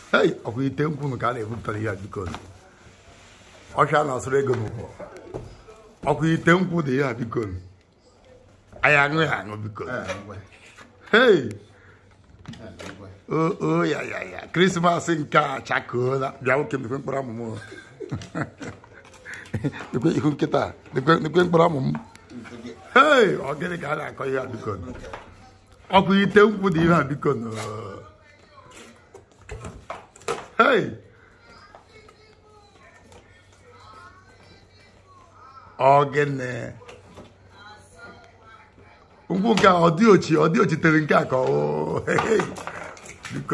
hei ọkwa ite nkwunu ka a na-ebupụtara ihe a biko ọcha na-asụrụ ego n'ụkwụ ọkwa ite nkwụ dị ihe a biko anyị aṅụ ya aṅụ biko hei o o ya ya ya krismas nke a chakoola bịa nwoke mekwe mkpụrụ amụmụ nekwe ihu nkịta nekwe nekwe mkpụrụ amụmụ hei ọ gịnị ka a na-akọ ihe a biko ọkwa ite nkwụ dị ihe a biko hei ọgịnị nkwụ nke a ọ dị ochi ọ dị ochitere nke a ka ọ biko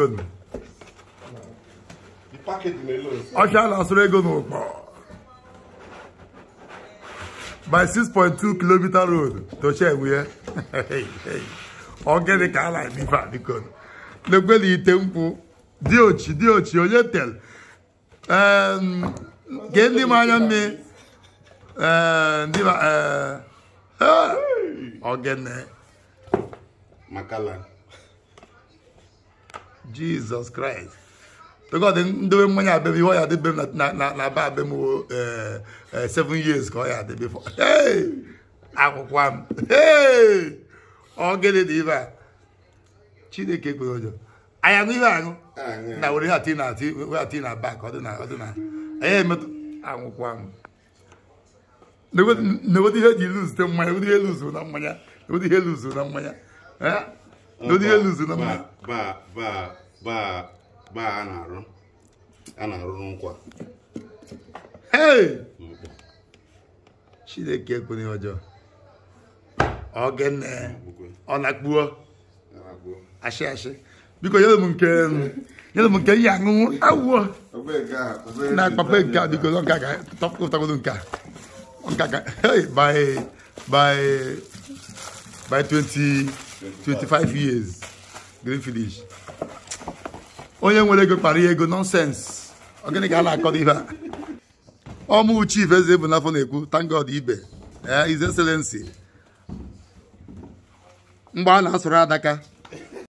The package may low. ọcha na-asụrụ ego n'ụkpọ by 6.2 kilometer road to Chegbuye ọgịnị ka a na-eme ife a biko na-ekwe na ite nkwụ dị ochi dị ochi onye tel Em, gee ndị m anya mmiri Ee, ndị ma ee, ee, ọgịnị Makala. Jesus Christ. Because ndowe mmanya abịa ihe ọ ya adịbe m na- na na na ba abịa m o, eh, eh, seven years ka ọ ya adịbe fọ. Hey! Akwụkwọ m. Hey! Ọ gịnị dị ibe a? Chineke kwere ụjọ. Anyị aṅụ ihe aṅụ. Aṅụ. Na were ihe ati na ati were ati na bak ọ dị na ọ dị na. Anyị emetụ akwụkwọ m. N'obodo ihe eji luzute mmanya, n'obodo ihe luzu na mmanya, n'obodo ihe luzu na mmanya. Eh? N'obodo ihe luzu na mmanya. Ba ba ba ba a na-arụ a na-arụ n'ụkwa. Hey! Chineke ekwenye ọjọọ. Ogene ọ na-akpuo ashị ashị. Biko nyere m nke nyere m nke ihe aṅụṅụ awụọ na akpapa nke a biko nke a ka tọpụtagodo nke a. Nke a ka hey by by by 20 25 years green finish. Onye nwere ego kpara ya ego nonsense. Ọ gịnị ka a na-akọdo ihe a? ọmụ chief eze bụ n'afọ na-ekwu thank God ibe eh, his excellency mgbe a na-asụrụ adaka